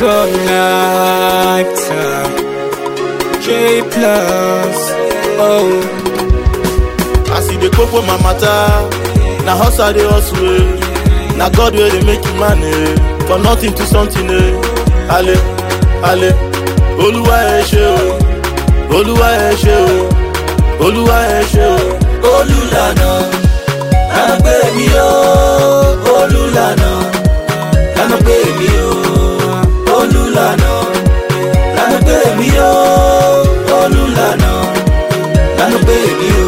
Selector J plus Oh As you dey cope with my matter, na hustle I dey hustle eh. Na God wey dey make you man eh. For nothing to something eh. Ale, ale, Olúwa ẹ ṣé o, Olúwa ẹ ṣé o, Olúwa ẹ ṣé o. olùlànà lànà pé mi ò olùlànà lànà pé mi ò olùlànà lànà pé mi ò olùlànà lànà pé mi ò.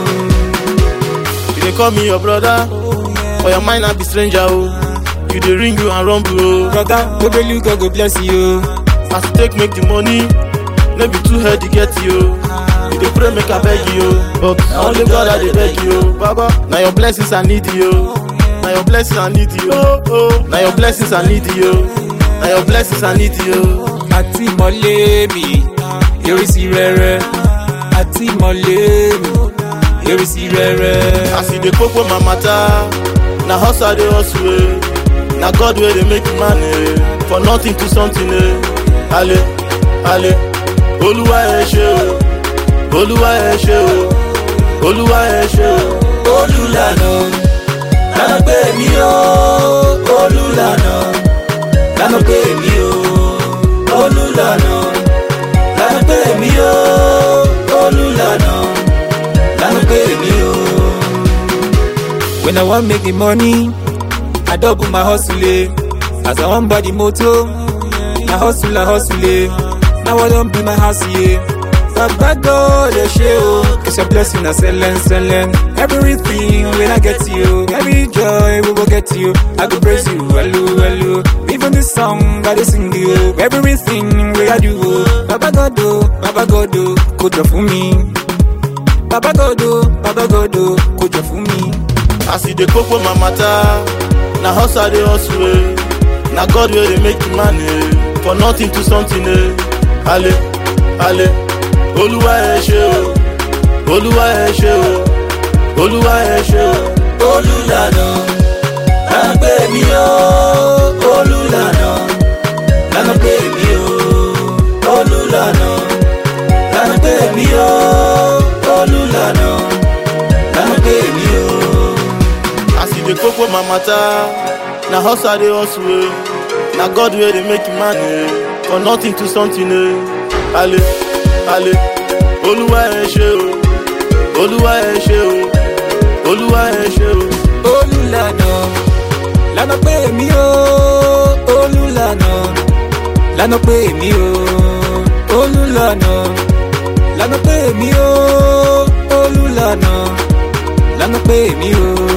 You dey call me your brother, for your mind I be stranger o. You dey ring you and rumble o. Brother, Obelu God go bless you As you take make the money, no be too head to get you. You dey pray make I beg you, but na only God I dey beg you. Baba, na your blessings I need you. Na your blessings I need you. Oh, oh. Na your blessings I need you. Na your blessings I need you. Àti mọ̀lé mi Ìrísí rere Àti mọ̀lé mi Ìrísí rere As you dey cope with my matter, na hustle I dey hustle eh. Na God wey dey make you man eh. For nothing to something eh. Ale, ale, Olúwa ẹ ṣé o, Olúwa ẹ ṣé o, Olúwa ẹ ṣé o. olùlànà lànà pé mi ò olùlànà lànà pé mi ò olùlànà lànà pé mi ò olùlànà lànà pé mi ò. When I wan make the money I double my hustle eh. As I wan buy the motor Na hustle I hustle eh. Now I don be my house yeah. Baba God dey ṣe o It's your blessing na selen selen Everything when I get you Every joy we go get you I go praise you hello hello Even this song I dey sing you Everything wey I do o Baba God o Baba God o Kò jọ fún mi Baba God o Baba God o Kò jọ fún mi. As you dey cope with my matter, na hustle I dey hustle eh. Na God wey dey make you man eh. For nothing to something eh. Ale, ale, Olúwa ẹ ṣé o, Olúwa ẹ ṣé o, Olúwa ẹ ṣé o. olùlànà lànà pé mi ò olùlànà lànà pé mi ò olùlànà lànà pé mi ò olùlànà lànà pé mi ò. As you dey cope with my matter, na hustle I dey hustle eh. Na God wey dey make you man eh. For nothing to something eh. Ale, ale, Olúwa ẹ ṣé o, Olúwa ẹ ṣé o, Olúwa ẹ ṣé o. olùlànà lànà pé èmi ò olùlànà lànà pé èmi ò olùlànà lànà pé èmi ò olùlànà lànà pé èmi ò.